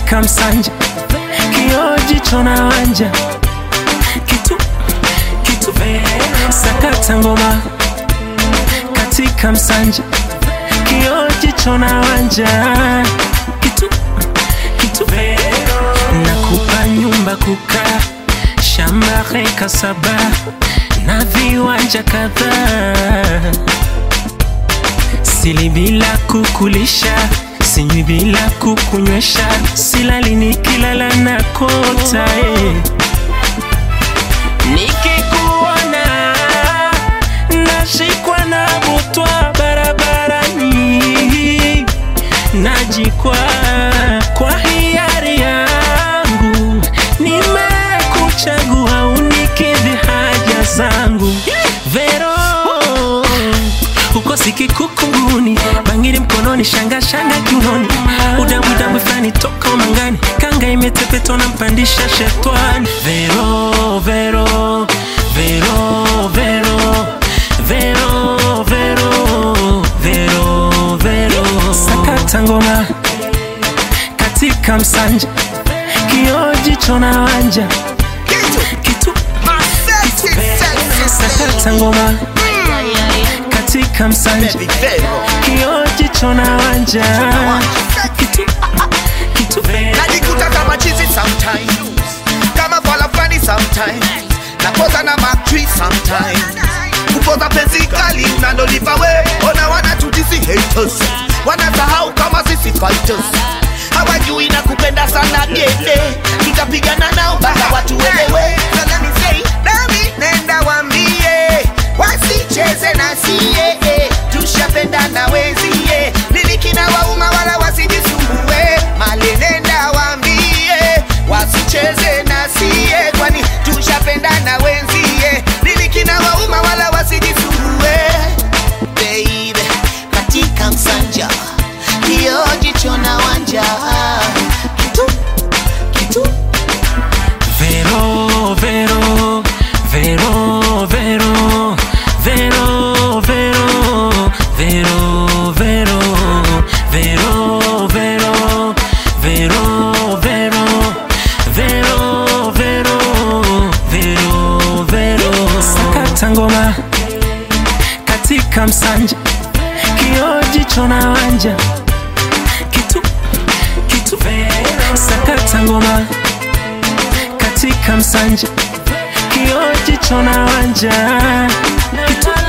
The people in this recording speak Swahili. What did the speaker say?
katika msanja kioji chona wanja kitu kitu sakata ngoma katika msanja kioji chona wanja kitu kitu nakupa nyumba kukaa shamba heka saba na viwanja kadhaa sili bila kukulisha sinywi bila kukunywesha silali nikilala na kota eh. nikikuona nashikwa na butwa barabarani najikwa kwa hiari yangu nimekuchagua unikidhi haja zangu vero uko sikikukunguni bangiri mkononi shanga shanga kiunoni udambwidambwi fulani toka umangani kanga imetepetwa na mpandisha shetwani vero vero vero vero vero vero vero vero sakata ngoma katika msanja kioji chona wanja kitu sakata ngoma katika msanja kioji chona wanja kitu kitu najikuta kama chizi sometimes kama fala fulani sometimes napoza na matri sometimes kupoza penzi kali unalolipa we ona wanatutisi haters wanasahau kama sisi fighters hawajui na kupenda sana dede tutapigana nao mpaka watu welewe So let me say, nami nenda wambie wasicheze na sie eh, tushapendana wenzie nilikina wauma wala wasijisumbue mali nenda wambie wasicheze na sie kwani tushapendana wenzie nilikina wauma wala wasijisumbue baby katika msanja kiojicho na wanja kitu kitu Vero, vero, vero, vero, vero, vero, vero, vero, vero, vero, vero, vero, vero, vero, vero, vero. Sakata ngoma katika msanja kioji chona wanja kitu kitu sakata ngoma katika msanja kioji chona wanja kitu